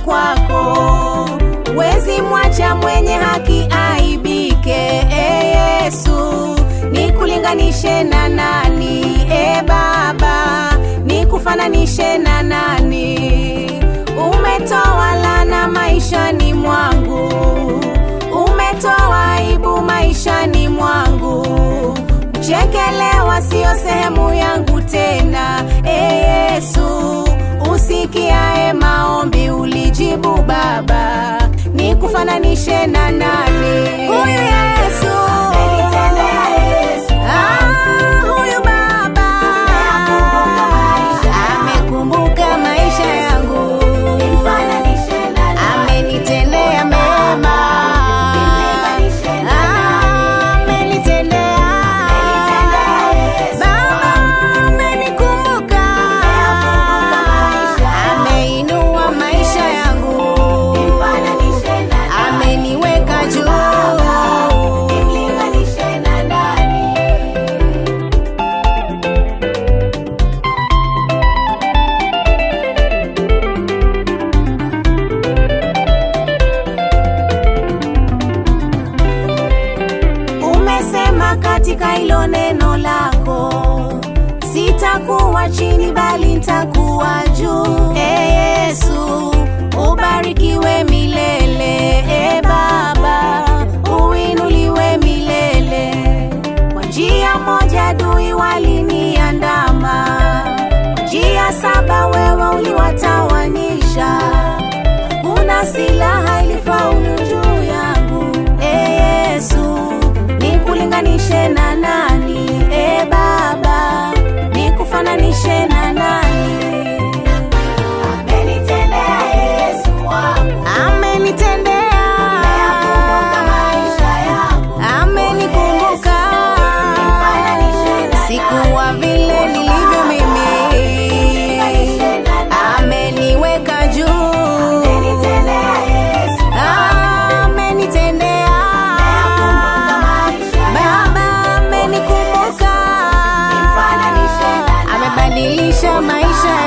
kwako, wezi mwacha mwenye haki aibike. E Yesu, nikulinganishe na nani? E Baba, nikufananishe na nani? Umetoa laana maishani mwangu, umetoa aibu maishani mwangu. Kuchekelewa siyo sehemu yangu tena. E Yesu, usikiae maombi ulijibu Baba, nikufananishe na nani? Huyu Yesu, Ah, huyu Baba amekumbuka maisha yangu, amenitendea mema, Ah, amenitendea Baba, amenikumbuka, ameinua maisha yangu, ameniweka juu. Umesema katika hilo neno lako, sitakuwa chini bali nitakuwa juu. E Yesu, ubarikiwe milele. E Baba, uinuliwe milele. Kwa njia moja adui waliniandama, kwa njia saba wewe uliwatawanyisha. Hakuna silaha ilifaulu juu yangu. E Yesu, nikulinganishe na nani? E Baba, nikufananishe na nani? Amenitendea Yesu wangu, Amenitendea, ameyakumbuka maisha yangu. amenikumbuka, sikuwa vile nilivyo mimi, ameniweka juu. Amenitendea Yesu, Amenitendea, ameyakumbuka maisha yangu. Baba amenikumbuka, Nimfananishe na nani? amebadilisha maisha